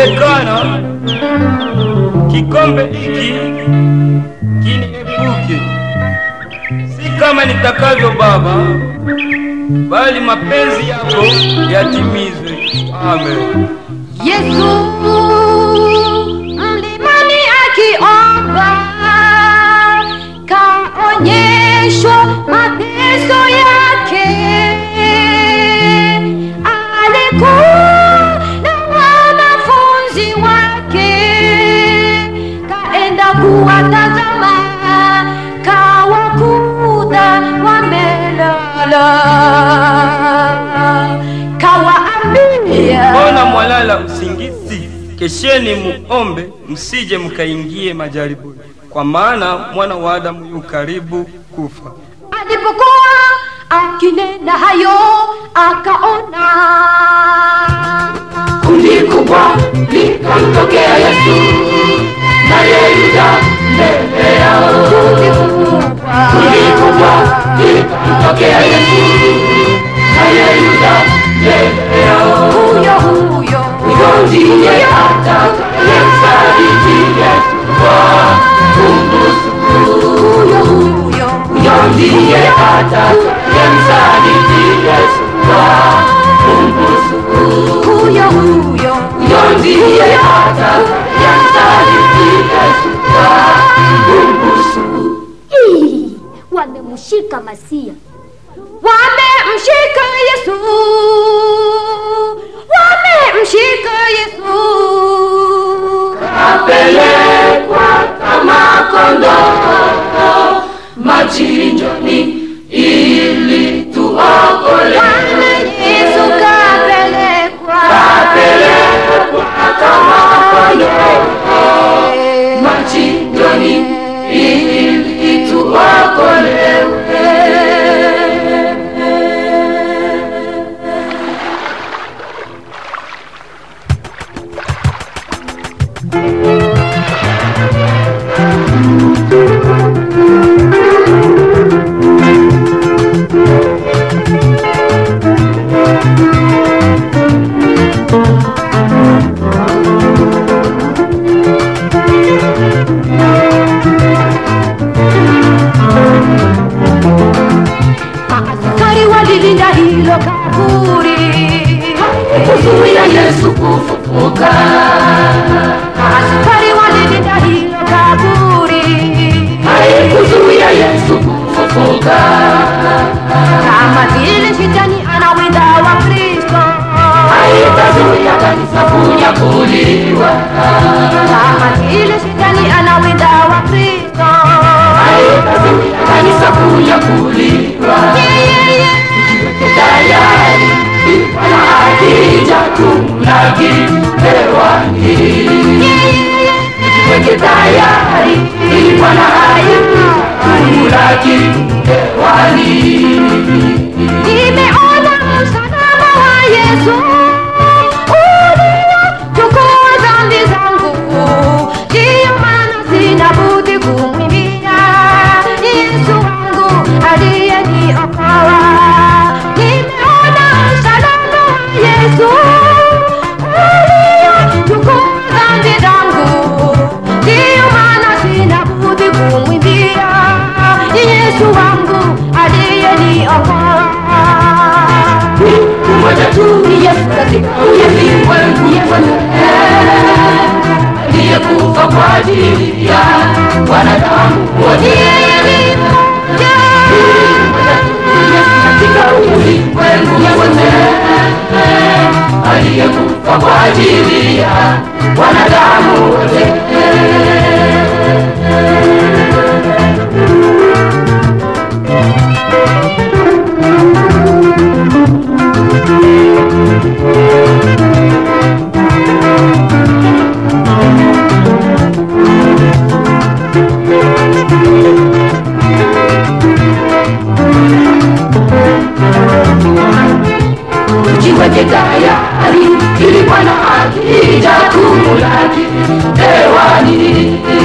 Ikiwezekana kikombe hiki kiniepuke, si kama nitakavyo Baba, bali mapenzi yako yatimizwe. Amen. Yesu mlimani akiomba, kaonyeshwa mateso yake. Alikuwa na wanafunzi wake, kaenda kuwatazama, kawakuta wamelala, kawaambia Mbona mwalala usingizi? Kesheni muombe, msije mkaingie majaribuni, kwa maana mwana wa Adamu yu karibu kufa. alipokuwa akinena hayo akaona kundi kubwa likamtokea Yesu, naye Yuda mbele yao. kundi kubwa Kundi kubwa likamtokea Yesu, naye Yuda mbele yao. huyo huyo Huyo ndiye atakayemsaliti Yesu kwa kumbusu. huyo huyo Huyo ndiye atakayemsaliti Yesu kwa kumbusu. huyo huyo Huyo ndiye atakayemsaliti Yesu kwa kumbusu. Ih, wamemshika Masia. wamemshika Yesu wamemshika Yesu Apelekwa kama kondoo machinjoni ili tuokolewe. Bwana Yesu kapelekwa Apelekwa kama kondoo machinjoni ili tuokolewe. Askari walilinda hilo kaburi kuzuia Yesu kufufuka. Askari walilinda hilo kaburi Haikuzuia Yesu kufufuka. kama vile shetani anawinda wa Kristo Haitazuia kanisa kunyakuliwa. kama vile shetani anawinda wa Kristo Haitazuia kanisa kunyakuliwa. yeye Tayari Bwana akija tumlaki hewani. Weke tayari ili Bwana akija tumlaki hewani. nimeona msalaba wa Yesu uliochukua dhambi zangu, ndiyo maana sina budi kumwimbia Yesu wangu aliyeniokoa. Nimeona msalaba wa Yesu uliochukua dhambi zangu, ndiyo maana sina budi kumwimbia Yesu wangu aliyeniokoa. Mmoja tu ni Yesu katika ulimwengu wote, aliyekufa kwa ajili ya wanadamu wote. Mmoja tu ni Yesu katika ulimwengu wote, aliyekufa kwa ajili ya wanadamu wote. Jiweke tayari ili Bwana akija tumulaki hewani.